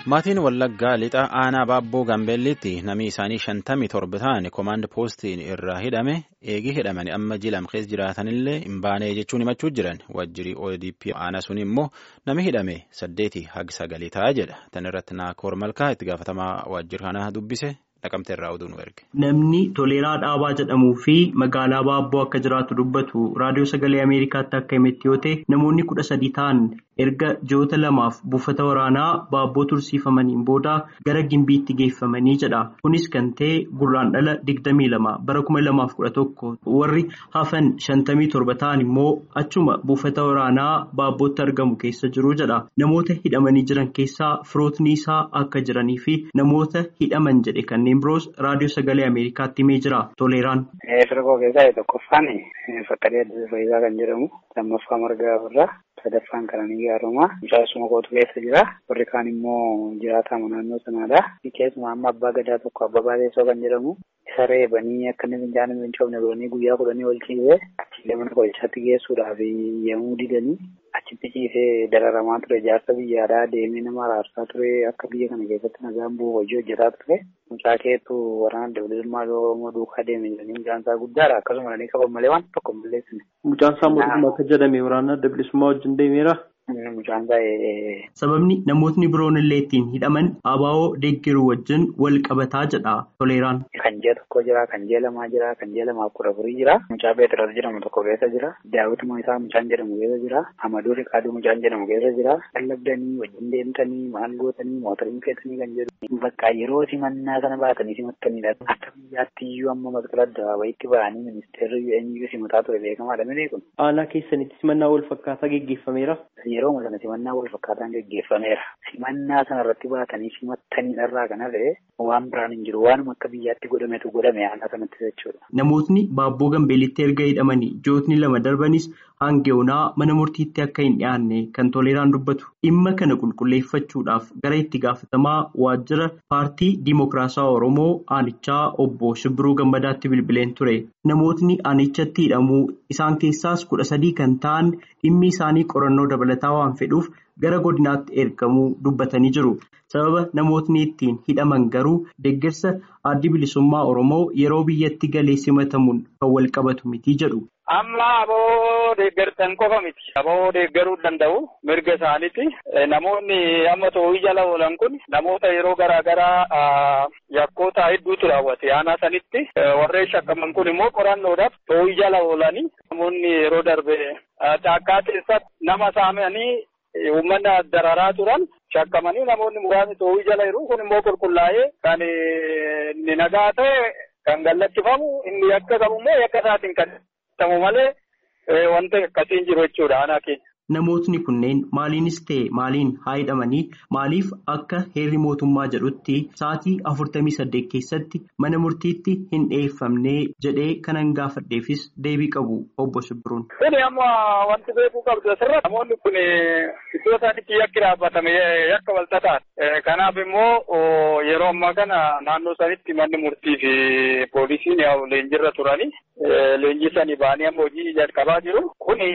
Maatiin Wallaggaa lixa aanaa Baabboo Gaambeelliitti namni isaanii shantamii torba ta'an koomaand poostiin irraa hidhame eegii hidhamanii amma jilam keessa jiraatanillee hin baane jechuun himachuu jiran waajjirri ODP aanaa sun immoo namni hidhame saddeetii haga sagalii ta'a jedha. Tan irratti Naakoor Malkaa itti gaafatamaa waajjira kanaa dubbise dhaqamte irraa oduu nu erge. Namni Toleeraa Dhaabaa jedhamuu fi magaalaa Baabboo akka jiraatu dubbatu raadiyoo sagalee Ameerikaatti akka himetti yoo ta'e namoonni kudha sadii ta'an erga ji'oota lamaaf buufata waraanaa Baabboo tursiifamaniin booda gara Gimbiitti geeffamanii jedha. Kunis kan ta'e gurraandhala digdamii lama bara kuma lamaaf kudha tokko warri hafan shantamii torba ta'an immoo achuma buufata waraanaa Baabbootti argamu keessa jiru jedha. Namoota hidhamanii jiran keessaa firootni isaa akka jiranii fi namoota hidhaman jedhe kanneen biroos raadiyoo sagalee Ameerikaatti himee jira. Toleeraan. Firqoo keessaa tokkoffaan fakkadee adda fayyisaa kan jedhamu lammaffaa margaa irraa sadaffaan kananii gaarummaa mucaasuma kootu keessa jira warri kaan immoo jiraatamu naannoo sanaadha keessumaa amma abbaa gadaa tokko abbaa baateessoo kan jedhamu isa reebanii akka inni fincaanii hin coofne godhanii guyyaa kudhanii ol ciisee achiillee mana qorichaatti geessuudhaaf yemmuu didanii achitti ciisee dararamaa ture jaarsa biyyaadhaa deemee nama araarsaa ture akka biyya kana keessatti nagaan bu'u hojii hojjetaa ture mucaa keetu waraana adda bilisummaa oromoo duukaa deeme jedhanii mucaan isaa guddaadha akkasuma illee qaban malee waan tokko hin balleessine. Mucaan isaa mootummaa akka jedhame waraana adda bilisummaa wajjin deemeera. Mucaan baay'ee. Sababni namootni biroon illee ittiin hidhaman abaa'oo deeggaruu wajjin wal qabataa jedha Toleeraan. Kan ji'a tokko jira, kan ji'a lamaa jira, kan ji'a lamaaf kudha afurii jira. Mucaa Beetiras jedhamu tokko keessa jira. Daawwituma isaa mucaan jedhamu keessa jira. Amaduu Riqaaduu mucaan jedhamu keessa jira. Lallabdanii wajjin deemtanii maal gootanii mootoriin feetanii kan jedhu. Bakka yeroo simannaa sana baatanii simattanidha. Akka biyyaatti iyyuu amma masqala adda ba'anii ministeerri eenyuyyuu simataa ture beekamaadha miti kun. Aanaa keessanitti simannaa wal fakkaataa geggeeffameera. Yeroo sana simannaa wal fakkaataan geggeeffameera. Simannaa sana irratti baatanii simattanii irraa kan hafe waan biraan hin jiru. Waanuma akka biyyaatti godhametu godhame aanaa sanatti jechuudha. Namootni Baabboo Gambeelitti erga hidhamanii ji'ootni lama darbanis hangeonaa mana murtiitti akka hin dhiyaanne kan toleeraan dubbatu. Dhimma kana qulqulleeffachuudhaaf gara itti gaafatamaa waajjira paartii Dimookiraasawaa Oromoo aanichaa obbo Shibbiruu Gammadaatti bilbileen ture. Namootni aanichatti hidhamuu isaan keessaas kudha sadii kan ta'an dhimmi isaanii qorannoo dabalataa waan fedhuuf gara godinaatti ergamuu dubbatanii jiru. Sababa namootni ittiin hidhaman garuu deeggarsa addi bilisummaa Oromoo yeroo biyyatti galee simatamuun kan wal qabatu miti jedhu. Amma aboo deeggartan qofa miti. Aboo deeggaruu danda'u mirga isaaniiti. Namoonni amma too'ii jala oolan kun namoota yeroo garaa garaa yakkoota hedduutu raawwate aanaa sanitti. Warreen shakkaman kun immoo qorannoodhaaf too'ii jala oolanii namoonni yeroo darbe caakkaa keessatti nama saamanii uummanni dararaa turan shakkamanii namoonni muraasni too'ii jala jiru kun immoo qulqullaa'ee kan inni nagaa ta'e kan gallakkifamu inni yakka qabu immoo yakka isaatiin kan Tamu malee wanta akkasiin jiru jechuudha aanaa keenya. Namootni kunneen maaliinis ta'e maaliin haa hidhamanii maaliif akka heerri mootummaa jedhutti sa'aatii afurtamii saddeet keessatti mana murtiitti hin dhiyeeffamne jedhee kanan gaafadheefis deebii qabu obbo Shibbiruun. Kuni amma wanti beekuu qabdu asirratti namoonni kun iddoo isaanitti yakki dhaabbatame yakka walxaxaan. Kanaaf immoo yeroo ammaa kana naannoo sanitti manni murtii fi poolisiin leenjirra turanii leenjii sanii ba'anii amma hojii jalqabaa jiru. Kuni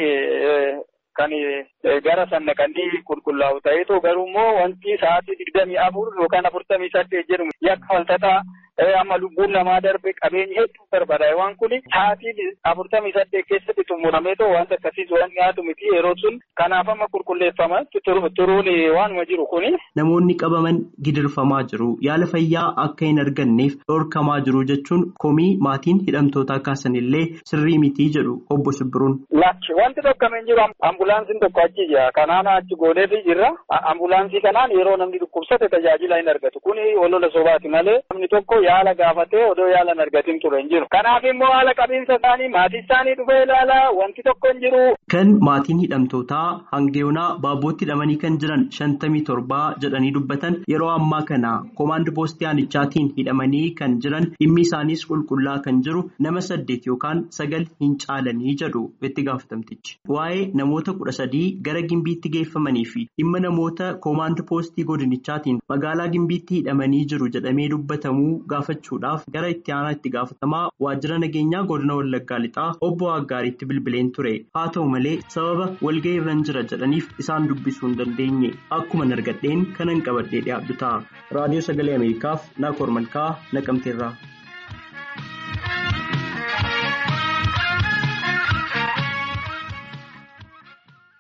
kan gara sanna kan qulqullaa'u ta'eetu garuu immoo wanti sa'aatii digdamii afur yookaan afurtamii saddeet jedhamu yakka walxaxaa amma lubbuun namaa darbe qabeenyi hedduu barbaada waan kun sa'aatii afurtamii saddeet keessatti xumurameetoo wanta akkasiis waan dhiyaatu miti yeroo sun kanaaf amma qulqulleeffama turuun waanuma jiru kuni. Namoonni qabaman gidirfamaa jiru yaala fayyaa akka hin arganneef dhorkamaa jiru jechuun komii maatiin hidhamtootaa kaasan illee sirrii mitii jedhu obbo Shibbiruun. Laachi wanti dhorkameen jiru ambulaansiin tokko achi jira kanaan achi gooneefi jirra ambulaansii kanaan yeroo namni dhukkubsate tajaajila hin argatu kuni olola sobaati malee namni tokko yaala gaafatee odoo yaala hin argatin ture hin jiru. Kanaaf immoo haala qabiinsa isaanii maatii isaanii dhufee ilaala wanti tokko hin jiru. Kan maatiin hidhamtootaa hangeonaa baabbootti hidhamanii kan jiran shantamii torbaa jedhanii dubbatan yeroo ammaa kana koomaand poostii aanichaatiin hidhamanii kan jiran dhimmi isaaniis qulqullaa kan jiru nama saddeet yookaan sagal hin caalanii jedhu itti gaafatamtichi. Waa'ee namoota kudha sadii gara gimbiitti geeffamanii fi dhimma namoota koomaand poostii godinichaatiin magaalaa gimbiitti hidhamanii jiru jedhamee dubbatamuu gaafachuudhaaf gara itti aanaa itti gaafatamaa waajjira nageenyaa godina wallaggaa lixaa obbo Aggaariitti bilbileen ture haa ta'u malee sababa walga'ii irra jira jedhaniif isaan dubbisuu hin dandeenye akkuma argadheen kanan qabadhee dhiyaadhu ta'a raadiyoo sagalee ameerikaaf naakoor malkaa naqamteerraa.